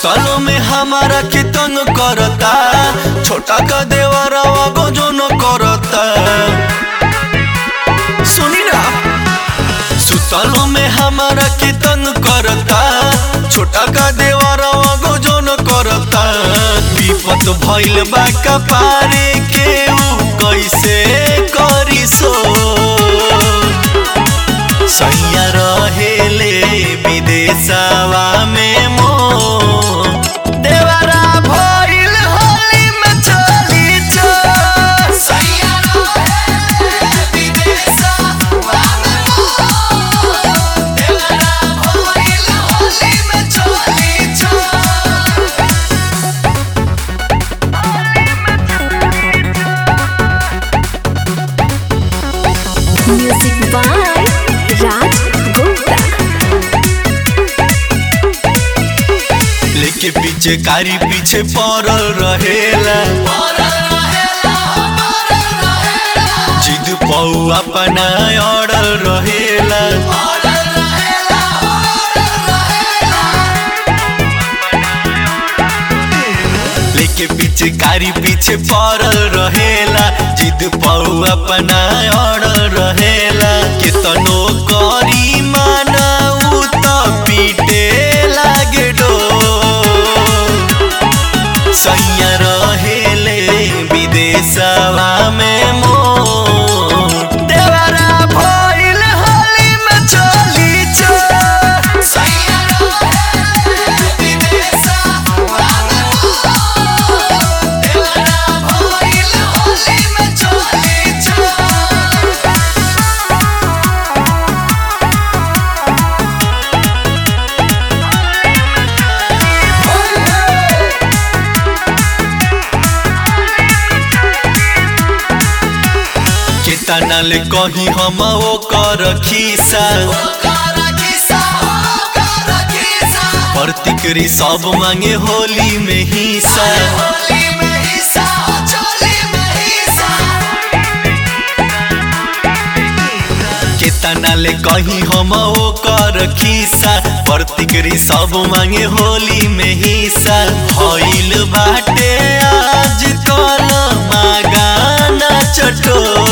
सुतलो में हमारा के तंग करता छोटा का देवरवा को जो न करता सुनी ना सुतलो में हमारा के तंग करता छोटा का देवरवा को जो न करता विपत भइल बा कपारे के ऊ कैसे करी सो सैया रहेले विदेशवा में मो देवरा भइल होली में चली जो सैया रहेले विदेशवा में मो देवरा भइल होली में चली जो Music by Raj Gupta. लेके पीछे कारी पीछे पड़ल रहेला जिद पौ अपना अड़ल रहेला लेके पीछे कारी पीछे पड़ल रहेला जिद पौ अपना अड़ल रहेला केतनो करी माना उ त पीटे लागे डो सैया रहेले विदेशवा में मोर देवरा भइल होली में चली जो सैया रहेले विदेशवा में मोर देवरा भइल होली में चली जो केतना ले कही हम ओ कर खीसा प्रतिक्री सब मांगे होली में हिस्सा केतना ले कही हम ओ कर खीसा प्रतिक्री सब मांगे होली में हिस्सा भइल बाटे आज कल मागाना चटो